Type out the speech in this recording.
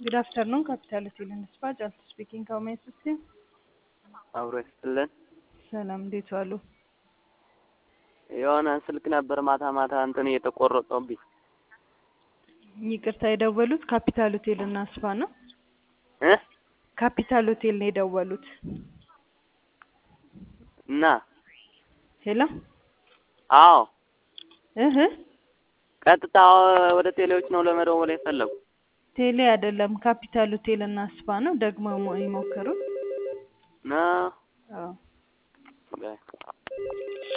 Good afternoon, Capital Hotel and Spa. Jalsa speaking. How may I assist you? አብሮ ይስጥልን። ሰላም፣ እንዴት ዋሉ? የሆነ ስልክ ነበር ማታ ማታ እንትን እየተቆረጠብኝ። ይቅርታ የደወሉት ካፒታል ሆቴል እና ስፓ ነው። እ ካፒታል ሆቴል ነው የደወሉት። እና ሄሎ፣ አዎ እህ ቀጥታ ወደ ቴሌዎች ነው ለመደወል የፈለጉ። ቴሌ አይደለም፣ ካፒታል ሆቴል እና ስፓ ነው። ደግሞ ይሞክሩት። ነው አዎ በይ